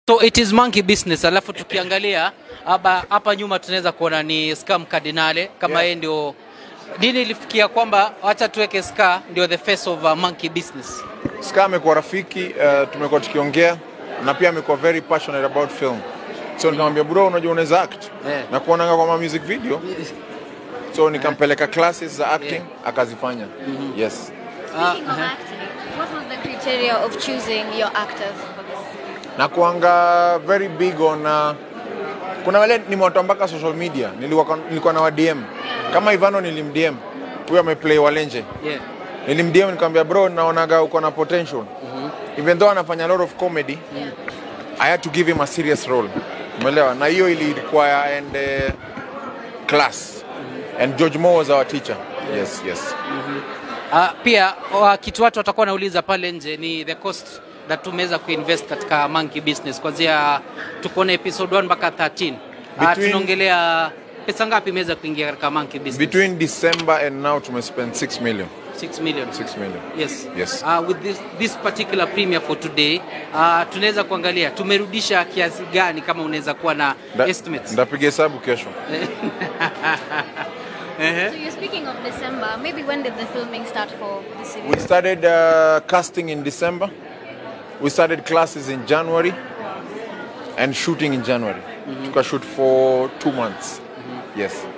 So it is monkey business. Alafu tukiangalia hapa hapa nyuma tunaweza kuona ni Scam Cardinale kama Yeah. yeye ndio dini ilifikia kwamba wacha tuweke Ska ndio the face of uh, monkey business. Ska amekuwa rafiki uh, tumekuwa tukiongea na pia amekuwa very passionate about film. So nikamwambia bro, unajua unaweza act Yeah. na kuonanga kwa ma music video, so nikampeleka classes za acting Yeah. akazifanya. Yes. Speaking of acting, what was the criteria of choosing your actors for this? na kuanga very big on uh, kuna wale nimewatoa mpaka social media nilikuwa, nilikuwa na wa DM kama Ivano nilimdm huyo ameplay Walenje Yeah. nilimdm nikamwambia bro naonaga uko na potential even though anafanya a lot of comedy Yeah. I had to give him a serious role umeelewa na hiyo ili require and uh, class and George Moore was our teacher yes yes Uh, pia uh, kitu watu watakuwa wanauliza pale nje ni the cost that tumeweza kuinvest katika monkey business kuanzia tuko na episode 1 mpaka 13. Uh, Between- tunaongelea pesa ngapi imeweza kuingia katika monkey business? between December and now tumespend 6 million 6 million. 6 million Yes. Yes. Uh, with this, this particular premiere for today uh, tunaweza kuangalia tumerudisha kiasi gani kama unaweza kuwa na Nda- estimates. ndapiga hesabu kesho Ehe. So you're speaking of December. Maybe when did the filming start for this series? We started uh, casting in December. We started classes in January and shooting in January. Took a shoot for two months. Yes.